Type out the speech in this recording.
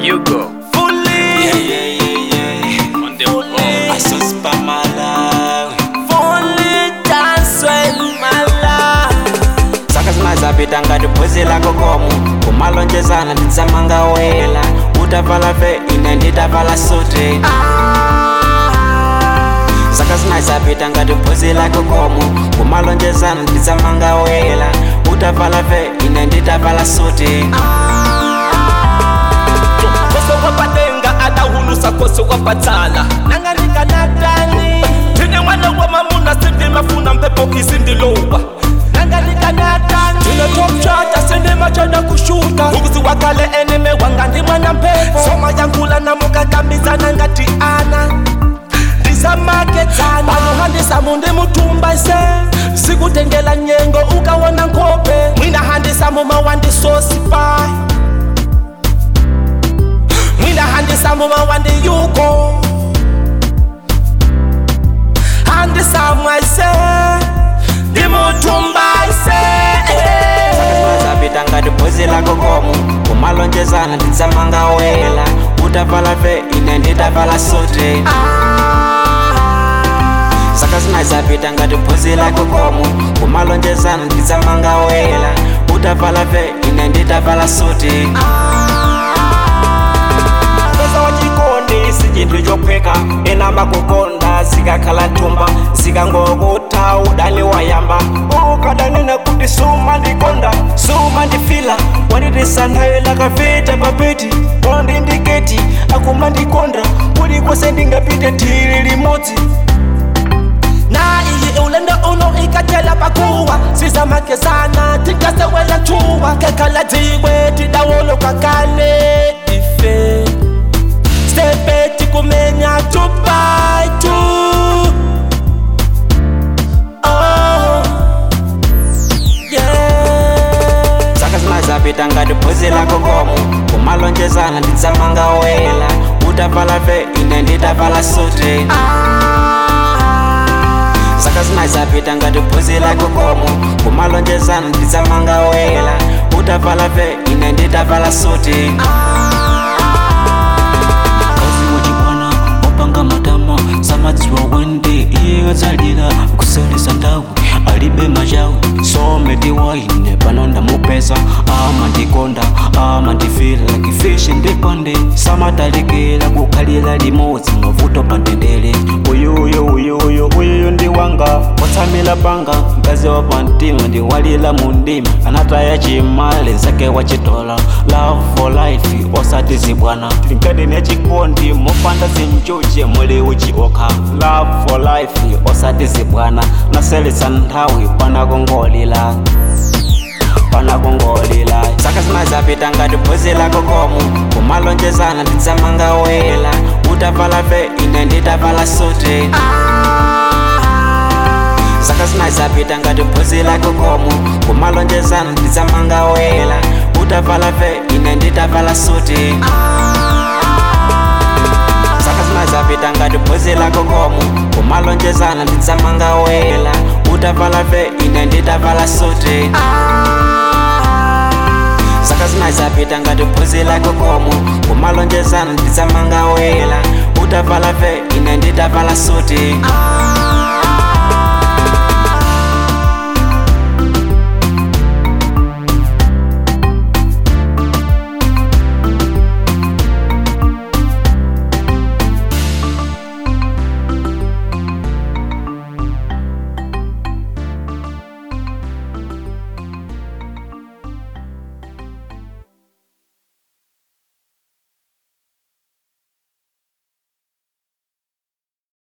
You go. Fully. Yeah, yeah, yeah, yeah. On the ball. Asuspa Malawi. Fully dance with my life. saka zinazapita ngati bhozi lako komu kumalonjezana nditsamanga wela utavala ve ine nditavala sote saka zinazapita ngati bhozi lako komu kumalonjezana nditsamanga wela utavala ve ine nditavala sote Koso wapatenga adahulusa koso wapatsala nanganika natani tine mwana wa mamuna sindi mafuna mpepo isindilowa nanganika natani tine top chata sindi machana kushuta ukuzi wakale eneme wanga ndi mwana mpepo soma yankula namukakambizana ngati ana ndisamaketsana panohandisa mundi mutumba ise sikutengela nyengo ukawona nkhope mwina handisa mumawandisosipai mwina handisa mumawandi yuko handisa mwaise ndimutumba ise zapita ngati bhozi lako komu kumalonjezana nditsamanga wela utavala ve ine nditavala sote saka zinazapita ngati bhozi lako komu kumalonjezana nditsamanga wela utavala ve ine nditavala sote pesa wachikondi si chinthu chophweka enamba kukonda zikakhala thumba zikangokuta udani wayamba ukadanena kuti suma ndikonda suma ndifila wanditisanthayo lakaveta papeti ondindiketi akuma ndikonda kulikonse ndingapite thiri limodzi na iyi ulendo uno ikatela pakuwa sizamakezana tingasewela chuwa kekhala dziwe tidawolo kakale ife stepeti kumenya tupaitu oh, yeah. saka zinazapita ngati bhozi lako komu kumalonjezana nditsamanga wela utavala ve ine nditavala sote saka zinazapita ngati bhozi lako komu kumalonjezana nditsamanga wela utavala ve ine nditavala sote kazi wachibwana opanga matama samadziwa wende iye adzalira kuselesa ndawu alibe machawu someti waine pano ndamupeza ama ndikonda ama ndifila kifishi ndipande samatalikira kukhalira limodzi mavuto pantendere uyuyo uyuyo uyuyo ndi wanga watsamila panga mkazi wa pamtima ndiwalira mu ndima anataya chimale nzake wachitola love for life osati zibwana tinkati nechikondi mopanda zinjuje muli uchiokha love for life osati zibwana naselesa nthawi panakongolila panakongolila saka zinazapita ngati bhozi lako komu kumalonjezana nditsamanga wela utavala ve ine nditavala sote saka zinazapita ngati bhozi lako komu kumalonjezana nditsamanga wela utavala ve ine nditavala sote saka zinazapita ngati bhozi lako komu kumalonjezana nditsamanga wela utavala ve ine nditavala sote saka zinazapita ngati bhozi lako komu kumalonjezana nditsamanga wela utavala ve ine nditavala sote